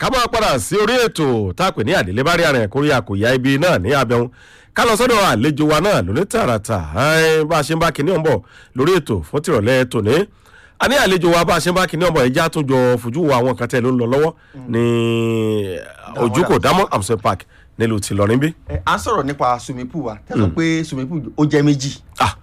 ká máa padà sí orí ètò tá a pè ní àdélé bá rí àrìn àkórí àkòyá ibi náà ní abẹ́hùn ká lọ sọ́dọ̀ àlejò wa náà lóní tààràtà ẹ́ẹ́, bá a ṣe ń bá kinní ọ̀nbọ̀ lórí ètò fún tìrọ̀lẹ́ tòní a ní àlejò wa bá a ṣe ń bá kinní ọ̀nbọ̀ ẹja tó jọ fojú wo àwọn kan tẹ́ ló ń lọ lọ́wọ́ ní ojúkò dámọ́ amsel park nílùú tìlọrin bí. ẹ à ń sọ̀rọ̀ nípa swimming pool wa tẹ́ sọ pé swimming pool ó jẹ́ méjì ah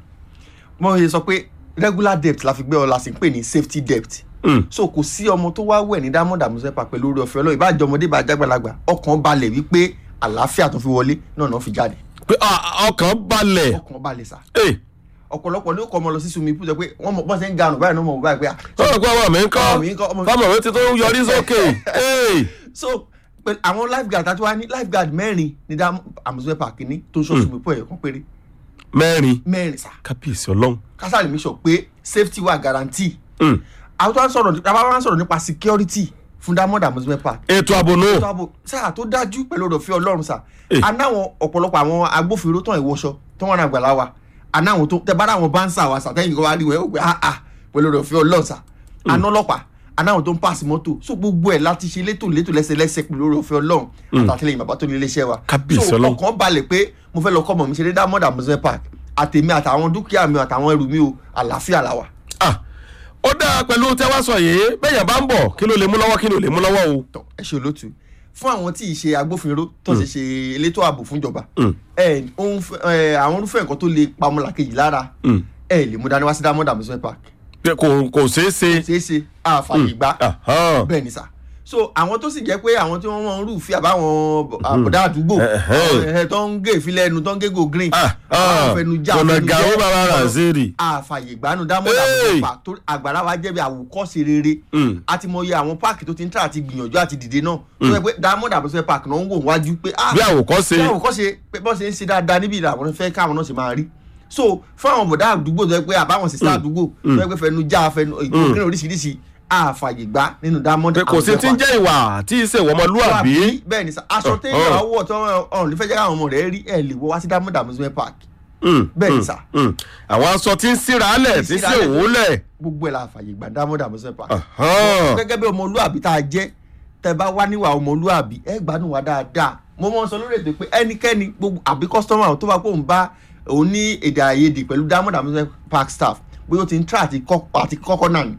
mo yẹ sọ pé regular debt la fi gbé ọ la sì ń pè ní safety debt mm, so kò sí ọmọ tó wá wẹ̀ ní diamond amusement park pẹ̀lú orí ọ̀fẹ́ ọlọ́run ìbájọ́ ọmọdé bá jágbàlagbà ọkàn balẹ̀ wípé àlàáfíà tó fi wọlé náà náà fi jáde pé ah, ọkàn balẹ̀ ọkàn balẹ̀ sà ẹ̀ ọ̀pọ̀lọpọ̀ ló kọ́ ọmọ lọ sí swimming pool sọ pé wọ́n mọ̀ bọ́n ṣe ń ga àrùn báyìí náà mọ̀ báyìí pé ah, sọ̀rọ̀ pé ọmọ mi ń kọ́ Ọmọ mi ń kọ́, ọmọ mi- fáwọn òwe ti tó ń yọrí sókè ẹ̀ so pẹ̀lú àwọn lifeguard àti wá ní lifeguard mẹ́rin ní diamond amusement park ní tó ń ṣọ́ swimming pool ẹ̀ kan péré mẹ́rin mẹ́rin sà kábíyèsí ọlọ́run kásáré mi sọ pé safety wà guarantee Mm, àwọn tó wá ń sọ̀rọ̀ nípa àwọn wá ń sọ̀rọ̀ nípa security fún diamond amusement park ètò ààbò nù ètò ààbò sáà tó dájú pẹ̀lú ọ̀dọ̀ fi ọlọ́run sà Eh. anáwọn ọ̀pọ̀lọpọ̀ àwọn agbófinró tán ìwọṣọ tó wọn àgbàlá wa anáwọn tó tẹ bára àwọn báńsà wa sà tẹ́yìn kan wá rí wẹ́ ó gbé ah ah pẹ̀lú ọ̀dọ̀ fi ọlọ́run sà aná ọlọ́pàá anáwọn tó ń pàṣẹ mọ́tò so gbogbo ẹ̀ láti ṣe létò létò lẹ́sẹlẹ́sẹ pẹ̀lú ọ̀dọ̀ fi ọlọ́run àtàtìlẹyìn bàbá tó ní iléeṣẹ́ wa Kábíyèsí so Ọlọ́run. ọkàn balẹ̀ pé mo fẹ́ lọ kọ́ mọ̀ mi ṣe dé diamond amusement park àtèmi àtàwọn dúkìá mi àtàwọn ẹrù mi o àlàáfíà làwà Ah, ó dáa pẹ̀lú tẹ́wá sọ yìí bẹ́yàn bá ń bọ̀ kí ló lè mú lọ́wọ́ kí ló lè mú lọ́wọ́ o. tọ ẹ ṣe olótú fún àwọn tí ì ṣe agbófinró tó ṣe ṣe elétò ààbò fúnjọba Mm. ẹ òun fẹ- ẹ, àwọn irúfẹ́ nǹkan tó lè pamọ́lá kejì lára Mm. ẹ lè mú dání wá sí diamond amusement park Pé kò kò ṣeé ṣe. ṣeé ṣe àfààyè gbà Ahán. bẹ́ẹ̀ ni sà so àwọn tó sì jẹ́ pé àwọn tí wọ́n wọ́n ń rúfin àbáwọn àbọ̀dá àdúgbò Ẹ̀hẹ́. àwọn, ẹ, tó ń gé ìfilẹ̀ ẹnu tó ń gé go green Ah, àwọn ah, fẹnujá Bọ̀nà fẹnujẹ, Gàwó bàbá ọ̀rọ̀ Raziri. àfààyè gbanu diamond Hey! amusement park tó àgbàrá wa jẹ́ bí àwòkọ́ṣe rere Mm. a ti mọ iye àwọn páàkì tó ti ń tà àti gbìyànjú àti dìde náà tó yẹ pé diamond amusement park náà ń wò wájú pé ah bí àwòkọ́ṣe. bí àwòkọ́ṣe pé bọ́n ṣe ń ṣe dáadáa níbi ìlà àwọn fẹ́ káwọn náà ṣe máa rí so fún àwọn bọ̀dá àdúgbò tó yẹ pé àbáwọn sísá àdúgbò tó yẹ pé fẹnu já fẹnu ìgbókèrè oríṣiríṣi àfààyè gbá nínú diamond pé kò sí ti ń jẹ́ ìwà tí í ṣe ìwọ ọmọlúwàbí. bẹ́ẹ̀ ni sà aṣọ Oh, téèyàn oh. àwọ̀ tó ọ̀hún lè fẹ́ jẹ́ káwọn ọmọ rẹ̀ rí ẹ̀ lè wọ wá sí diamond amusement park Mm, bẹ́ẹ̀ ni mm, sà. mm. àwọn aṣọ tí ń síra lẹ̀ tí ń sí síra lẹ̀. òwúlẹ̀. gbogbo ẹ̀ la àfààyè gbà diamond amusement park Ahán. gẹ́gẹ́ bí ọmọlúàbí tá a jẹ́ tẹ bá wá níwà ọmọlúàbí ẹ gbádùn wa dáadáa mo mọ sọ lórí ètò pé ẹnikẹ́ni gbogbo àbí kọ́sítọ́mà tó bá pò ń bá òun ní èdè àìyedè pẹ̀lú diamond amusement park staff bóyá ó ti ń tra àti kọ́- àti kọ́kọ́ náà ni.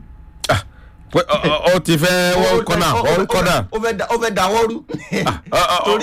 Pé ọ- ọ- ọ ti fẹ́ wọ́n kọ́nà wọ́n kọ́nà. ó fẹ́ da- ó fẹ́ dáwọ́ rú ah, ah. torí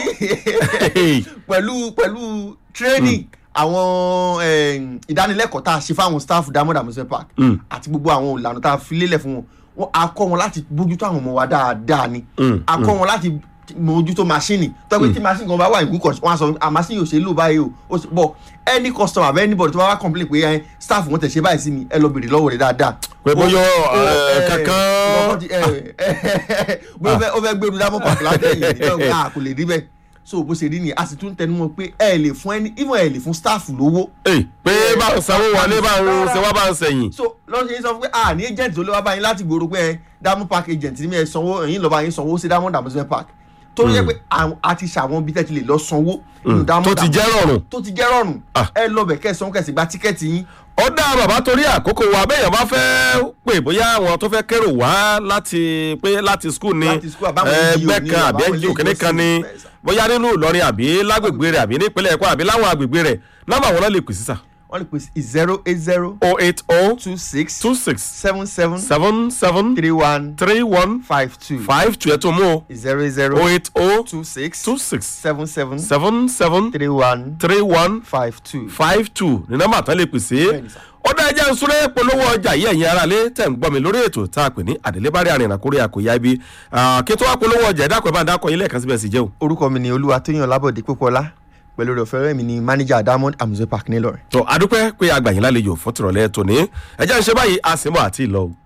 pẹ̀lú pẹ̀lú training àwọn eh, ìdánilẹ́kọ̀ọ́ tá a ṣe fáwọn staff diamond amusement park Mm. àti gbogbo àwọn ìlànà tá a fi lélẹ̀ fún wọn wọn a kọ́ wọn láti bójútó àwọn ọmọ wa dáadáa ni Mm, a kọ́ wọn láti mójútó machine tọ́pẹ́ tí machine kan bá wà ní good condition wọn á sọ a machine yóò ṣe lò báyìí o ó sì- but any customer àbẹ́ anybody tó bá wá complain pé eh, staff wọn tẹ̀ ṣe báyìí sí mi ẹ lọ bèrè lọ́wọ́ rẹ̀ dáadáa. Pé bóyá, Ó- ó, eh, eh, kankan- kankan ti- eh, eh, bóyá ó fẹ́- ó fẹ́ gbẹrù dámọ̀ pàtó látẹ̀yìn ní ọ̀gá kò lè rí bẹ́ẹ̀ so bó ṣe rí nìyẹn a sì tún tẹnu mọ́ pé ẹ lè fún ẹni even ẹ lè fún staff lówó Ey, pé bá ń sanwó wọlé bá ń ṣe wá bá ń sẹ̀yìn. so lọ́sẹ̀ yín sọ fún pé a ní agent tó lé wá báyìí láti gbòòrò pé ẹ diamond park agent ní mi ẹ sanwó ẹ̀yin lọ́ba yín sanwó sí diamond amusement park tó yẹ pé àwọn- a ti ṣàwọn bí tẹ́tí lè lọ sanwó nínú tó diamond ti jẹ́ rọrùn. tó ti jẹ́ rọrùn Ah. ẹ lọ bẹ̀ kẹ́ ẹ sanwó kẹ́ ẹ sì gba tíkẹ́ẹ̀tì yín ó dá bàbá torí àkókò wa bẹ́yàn bá fẹ́ pè bóyá àwọn tó fẹ́ kérò wá láti pé láti skul ni Láti school, àbáwọn ẹgbẹ́ NGO ni, kan àbí àbáwọn NGO kìnní kan ni ilé ìjọsìn. bóyá nínú Ìlọrin àbí lágbègbè rẹ̀ àbí nípínlẹ̀ Èkó àbí láwọn àgbègbè rẹ̀ nọ́mbà wọn náà lè pè sísà wọ́n lè pè sí zero eight zero o eight o two six two six seven seven seven seven three one three one five two five two ẹ̀ tó mú o zero eight zero o eight o two six two six seven seven seven seven three one three one five two. five two ní nọ́mbà tán lè pèsè Bẹ́ẹ̀ni sà. ó dá ẹjẹ́ ń súré polówó ọjà yìí ẹ̀yin aráalé tẹ̀ ń gbọ́ mi lórí ètò tá a pè ní àdélébárí àrìnà kórè àkóyá ibi Ah, kí tó wá polówó ọjà ẹ̀dá pẹ̀lú àdákọ̀ yín lẹ́ẹ̀kan síbẹ̀ sí jẹ́ o. orúkọ mi ni olúwa tóyàn lábọ̀dé pópọ́lá pẹ̀lú rẹ̀ fẹ́rẹ́ mi ni manager diamond amusement park nílọrin. tó adúpẹ́ pé agbàyìn lálejò fún tìrọ̀lẹ́ tòní ẹjẹ́ ń ṣe báyìí a sì mọ̀ àti ìlọ o.